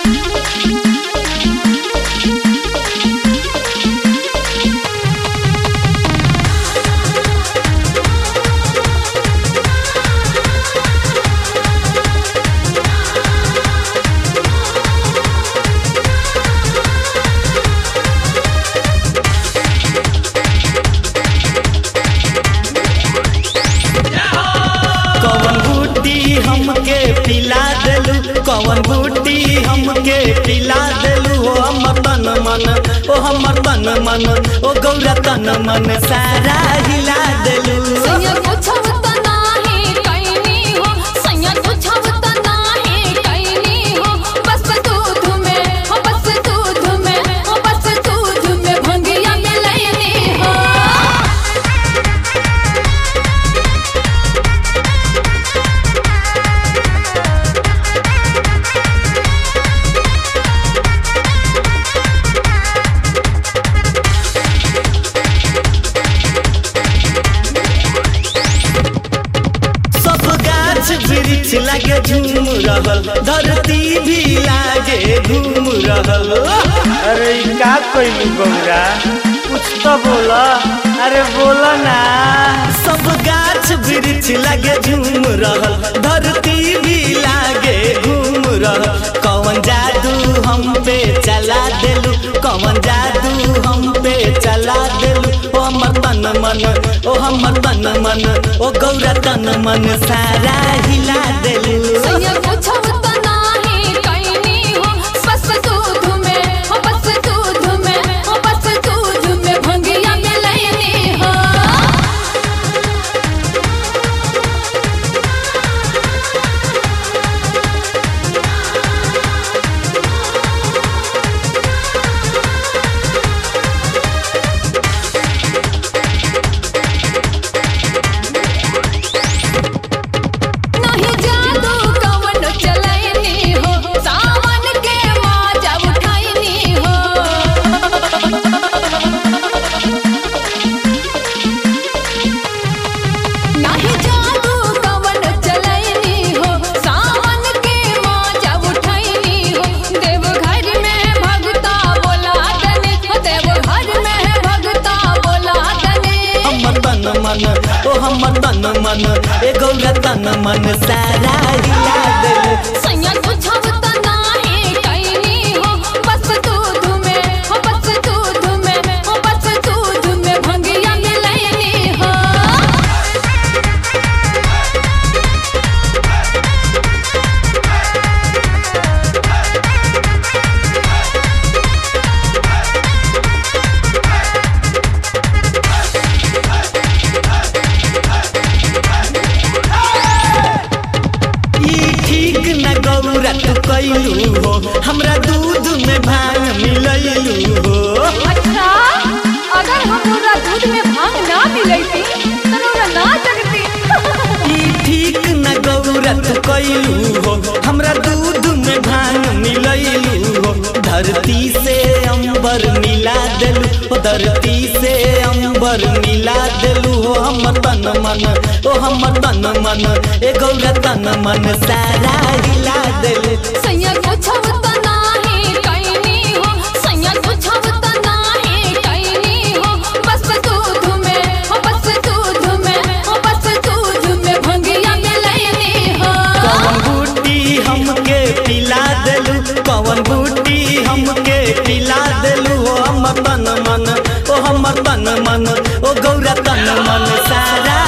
कवन बूटी हमके पिला देलू कवन बूटी हमके पिला देलू ओ हमर तन मन ओ हमर तन मन ओ गौरा तन मन सारा हिला देलू सैया पूछब त नाही कैनी हो सैया पूछब त नाही कैनी हो बस दूध में हो बस दूध में हो बस दूध में भंगिया मिलैनी हो सब गाछ वृक्ष लागे झूम रहल धरती भी लागे घूम रहल अरे ई का कइलू गौरा कुछ तो बोला अरे बोला ना सब गाछ वृक्ष लागे झूम रहल धरती भी लागे घूम रहल कौन जादू हम पे चला देलू कौन जादू हम पे चला देलू ओ हमर तन मन ओ हमर तन मन ओ गौरा तन मन सारा हिला देलू सैया पूछब त नाही कैनी हो बस दूध में हो बस दूध में हो बस दूध में भंगिया मिलैनी हो नहीं जादू कवन चलैनी हो सावन के माजा उठैनी हो नहीं जादू कवन चलैनी हो सावन के माजा उठैनी हो देवघर में भगता बोला तने देवघर में भगता बोला तने हमर तन मन ओ हमर तन मन ए गौरा तन मन सारा हिला देलू सैया पूछब त नाही कैनी हो बस दूध में हो बस दूध में हो बस दूध में भंगिया मिलैनी हो ई ठीक न गौरा तू कैलू हो हमरा दूध में भांग मिलैलू हो अच्छा अगर हमरा दूध में भांग ना मिलैती त हमरा ना जगती ई ठीक न गौरा तू कैलू हो हमरा दूध में भांग मिलैलू हो धरती से अंबर मिला देलू हो धरती से अंबर मिला देलू हो हमर तन मन ओ हमर तन मन ए गौरा तन मन सारा हिला देलू सैया पूछब त नाही कैनी हो सैया पूछब त नाही कैनी हो बस दूध में हो बस दूध में हो बस दूध में भंगिया मिलैनी हो कवन बूटी हमके पिला देलू कवन बूटी हमके पिला देलू ओ हमर तन मन ओ हमर तन मन ओ गौरा तन मन सारा